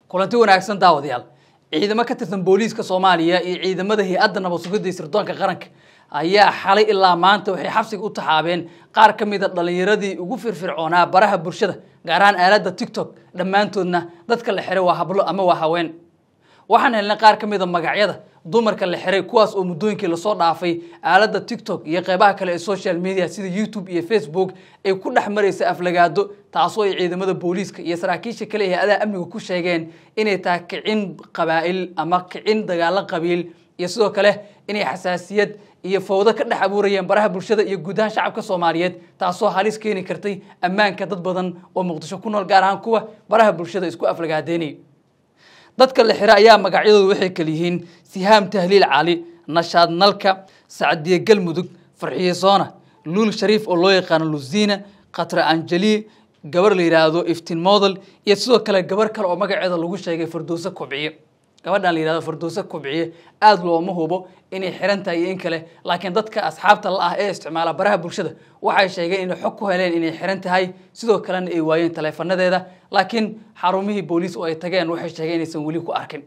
kulanti wanaagsan daawadayaal ciidamo ka tirsan booliiska soomaaliya iyo ciidamada hay-adda nabad sugidda iyo sirdoonka qaranka ayaa xalay ilaa maanta waxay xabsiga u taxaabeen qaar ka mid a dhallinyaradii ugu firfircoonaa baraha bulshada gaar ahaan aaladda tiktok dhammaantoodna dadka la xiray waa hablo ama waa haween waxaan helnay qaar ka mid a magacyada dumarka la xiray kuwaas oo muddooyinkii lasoo dhaafay aaladda tiktok iyo qeybaha kale ee social media sida youtube iyo facebook ay ku dhex maraysa aflagaado taasoo ay ciidamada booliiska iyo saraakiisha kale ee hay-adaha amniga ku sheegeen inay tahay kicin qabaa'il ama kicin dagaalo qabiil iyo sidoo kale inay xasaasiyad iyo fowdo ka dhex abuurayeen baraha bulshada iyo guud ahaan shacabka soomaaliyeed taasoo halis keeni kartay ammaanka dad badan oo muqdisho ku nool gaar ahaan kuwa baraha bulshada isku aflagaadeynaya dadka la xira ayaa magacyadoodu waxay kala yihiin sihaam tahliil cali nashaad nalka sacdiye galmudug farxiye soona luul shariif oo loo yaqaano luziina khatra anjeli gabar la yidhaahdo iftin model iyo sidoo kale gabar kale oo magaceeda lagu sheegay fardowse kobciye gabadhan la yihahdo fardowse kobciye aada looma hubo inay xiran tahay iyo in kale laakiin dadka asxaabta la ah ee isticmaala baraha bulshada waxay sheegeen inay xog ku heleen inay xiran tahay sidoo kalena ay waayeen taleefanadeeda laakiin xarumihii booliis oo ay tageen waxay sheegeen inaysan weli ku arkin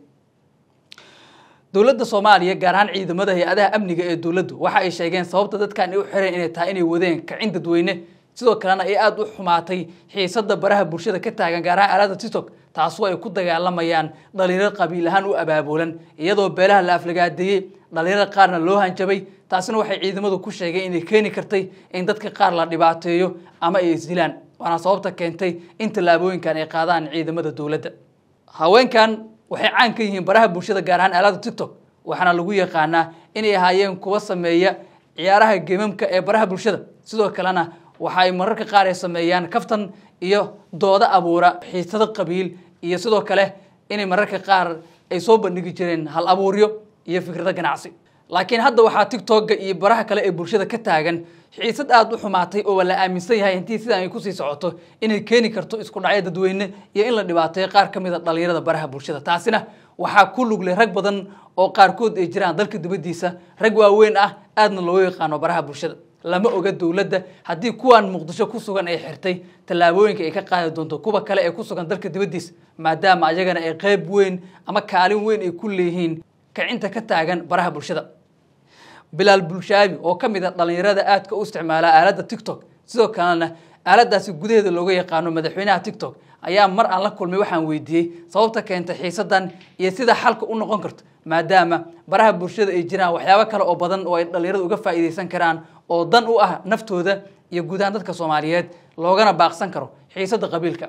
dowladda soomaaliya gaar ahaan ciidamada hay-adaha amniga ee dowladdu waxa ay sheegeen sababta dadkan ay u xireen inay tahay inay wadeen kacin dadweyne sidoo kalena ay aada u xumaatay xiisada baraha bulshada ka taagan gaar ahaan aalada tiktok taasoo ay ku dagaalamayaan dhalinyaro qabiil ahaan u abaabulan iyadoo beelaha la aflagaadeeyey dhalinyarada qaarna loo hanjabay taasina waxay ciidamadu ku sheegeen inay keeni kartay in dadka qaar la dhibaateeyo ama ay isdilaan waana sababta keentay in tallaabooyinkan ay qaadaan ciidamada dowladda haweenkan waxay caan ka yihiin baraha bulshada gaar ahaan aalada tiktok waxaana lagu yaqaanaa inay ahaayeen kuwa sameeya ciyaaraha gemamka ee baraha bulshada sidoo kalena waxa ay mararka qaar ay sameeyaan kaftan iyo doodo abuura xiisado qabiil iyo sidoo kale inay mararka qaar ay soo bandhigi jireen hal abuuryo iyo fikrado ganacsi laakiin hadda waxaa tiktoka iyo baraha kale ee bulshada ka taagan xiisad aada u xumaatay oo la aaminsan yahay intii sidan ay kusii socoto inay keeni karto isku dhacyo dadweyne iyo in la dhibaateeyo qaar ka mid a dhalinyarada baraha bulshada taasina waxaa ku luglay rag badan oo qaarkood ay jiraan dalka dibaddiisa rag waaweyn ah aadna loo yaqaano baraha bulshada lama oga dowladda haddii kuwan muqdisho ku sugan ay xirtay tallaabooyinka ay ka qaadi doonto kuwa kale ee ku sugan dalka dibaddiisa maadaama ayagana ay qeyb weyn ama kaalin weyn ay ku leeyihiin kicinta ka taagan baraha bulshada bilaal bulshaabi oo ka mid a dhalinyarada aadka u isticmaala aaladda tiktok sidoo kalena aaladaasi gudaheeda looga yaqaano madaxweynaha tiktok ayaa mar aan la kulmay waxaan weydiiyey sababta keentay xiisadan iyo sida xalka u noqon karto maadaama baraha bulshada ay jiraan waxyaabo kale oo badan oo ay dhalinyarada uga faa'iidaysan karaan oo dan u ah naftooda iyo guud ahaan dadka soomaaliyeed loogana baaqsan karo xiisada qabiilka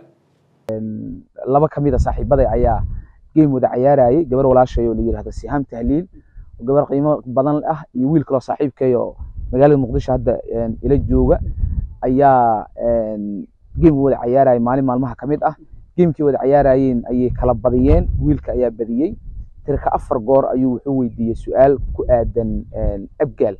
laba ka mid a saaxiibada ayaa game wada cayaarayay gabar walaashay oo la yidhahdo sihaam tahliil oo gabar qiimo badan ah iyo wiil kaloo saaxiibkay oo magaalada muqdisho hadda ila jooga ayaa game wada cayaarayay maalin maalmaha ka mid ah gamekii wada cayaarayeen ayay kala badiyeen wiilka ayaa badiyey tirka afar goor ayuu wuxuu weydiiyey su-aal ku aadan abgaal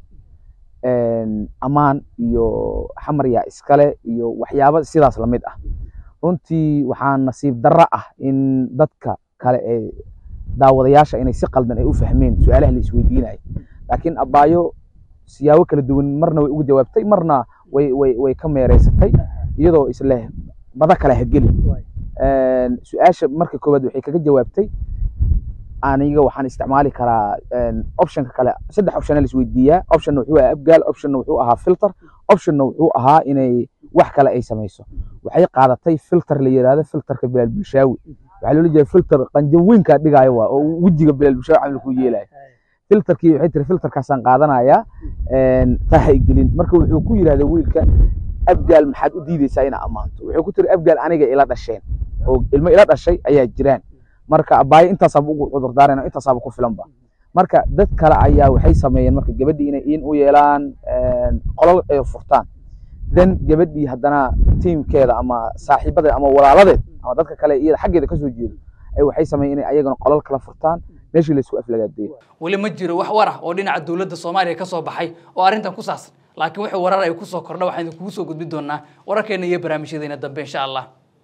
amaan iyo xamar yaa iskale iyo waxyaabo sidaas lamid ah runtii waxaa nasiib darro ah in dadka kale ee daawadayaasha inay si qaldan ay u fahmeen su-aalaha la isweydiinayo laakiin abaayo siyaabo kala duwan marna way uga jawaabtay marna way way way ka meereysatay iyadoo isleh bada kale hageli su-aasha marka koowaad waxay kaga jawaabtay aniga waxaan isticmaali karaa optionka kale saddex optiona la isweydiiyaa optionna wuxuu ahaa abgaal optionna wuxuu ahaa filter optionna wuxuu ahaa inay wax kale ay samayso waxay qaadatay filter la yidhahdo filterka bilaal bulshaawi waxaa loola jeeda filter qanjaweynkaa dhigaayo waa oo wejiga bilaal bulshaawi camal ku yeelayo filterkii waxay tiri filterkaasaan qaadanayaa taha gelin marka wuxuu ku yidhahda wiilka abgaal maxaad u diideysaa inaa ammaanto wuxuu ku tiri abgaal aniga ila dhasheen oo ilmo ila dhashay ayaa jiraan marka abaayo intaasaaba ugu cudur daarayna intaasaaba ku filanba marka dad kale ayaa waxay sameeyeen marka gabadhii inay in u yeelaan qolol ay furtaan then gabadhii haddana tiimkeeda ama saaxiibadeed ama walaaladeed ama dadka kale iyada xaggeeda kasoo jeedo ay waxay sameeyeen inay ayagana qolol kala furtaan meeshii laysku aflagaadeeyo weli ma jiro wax war ah oo dhinaca dowladda soomaaliya ka soo baxay oo arrintan ku saabsan laakiin wixii warar ay kusoo kordha waxaan idinkugu soo gudbin doonaa wararkeena iyo barnaamijyadeena dambe insha allah